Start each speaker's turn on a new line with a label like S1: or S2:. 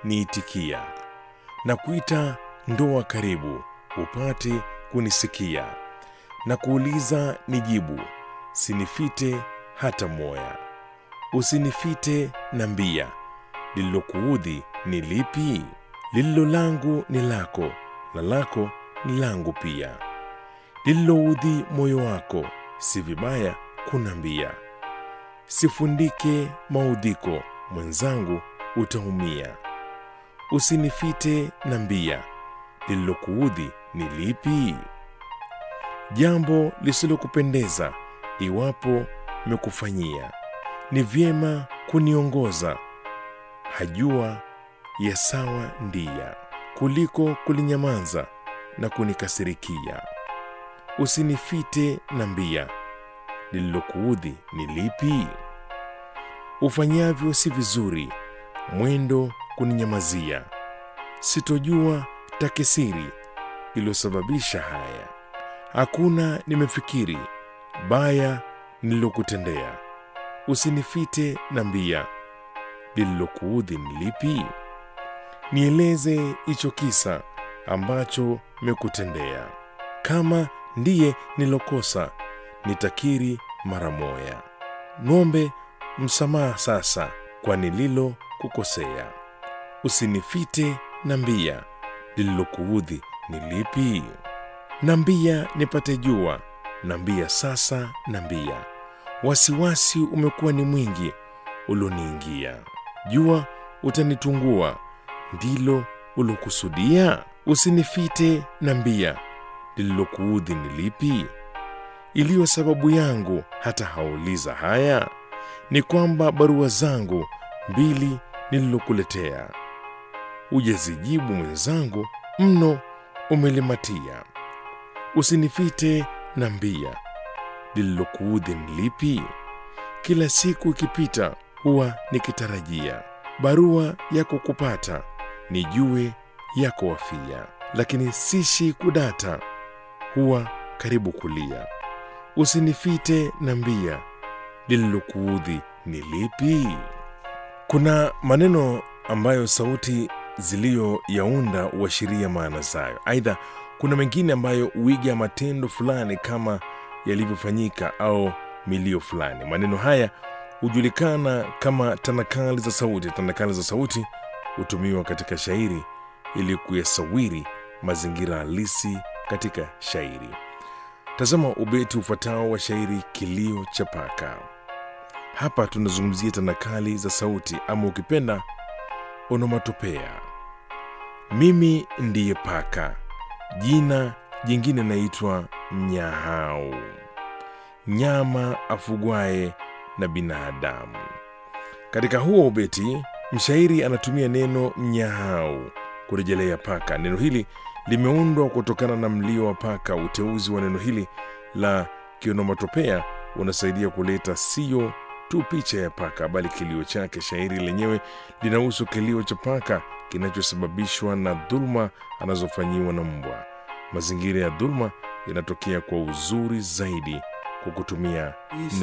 S1: niitikia na kuita ndoa karibu upate kunisikia na kuuliza nijibu sinifite hata moya usinifite na mbia lililokuudhi ni lipi lililo langu ni lako na lako ni langu pia lililoudhi moyo wako si vibaya kunambia sifundike maudhiko mwenzangu utaumia usinifite na mbia lililokuudhi ni lipi jambo lisilokupendeza iwapo mekufanyia ni vyema kuniongoza hajua ya sawa ndia kuliko kulinyamaza na kunikasirikia usinifite na mbia lililokuudhi ni lipi ufanyavyo si vizuri mwendo kuninyamazia sitojua takisiri iliyosababisha haya hakuna nimefikiri baya nililokutendea usinifite na mbia lililokuudhi ni lipi nieleze hicho kisa ambacho mekutendea kama ndiye nilokosa nitakiri mara moya ng'ombe msamaha sasa kwa nililo kukosea usinifite na mbia lililokuudhi ni lipi nambia nipate jua nambia sasa nambia wasiwasi umekuwa ni mwingi ulioniingia jua utanitungua ndilo ulokusudia usinifite na mbia lililokuudhi ni lipi iliyo sababu yangu hata hauliza haya ni kwamba barua zangu mbili nililokuletea ujazijibu mwenzangu mno umelimatia usinifite na mbia lililokuudhi ni lipi kila siku ikipita huwa nikitarajia barua yako kupata nijue yako wafia lakini sishi kudata huwa karibu kulia usinifite na mbia lililokuudhi ni lipi kuna maneno ambayo sauti ziliyoyaunda huashiria maana zayo aidha kuna mengine ambayo huiga matendo fulani kama yalivyofanyika au milio fulani maneno haya hujulikana kama tanakali za sauti tanakali za sauti hutumiwa katika shairi ili kuyasawiri mazingira halisi katika shairi tazama ubeti ufuatao wa shairi kilio cha paka hapa tunazungumzia tanakali za sauti ama ukipenda onomatopea mimi ndiye paka jina jingine naitwa mnyahau nyama afugwaye na binadamu katika huo ubeti mshairi anatumia neno mnyahau kurejelea paka neno hili limeundwa kutokana na mlio wa paka uteuzi wa neno hili la kionomatopea unasaidia kuleta sio tu picha ya paka bali kilio chake shairi lenyewe linahusu kilio cha paka kinachosababishwa na dhuluma anazofanyiwa na mbwa mazingira ya dhuluma yanatokea kwa uzuri zaidi kwa kutumia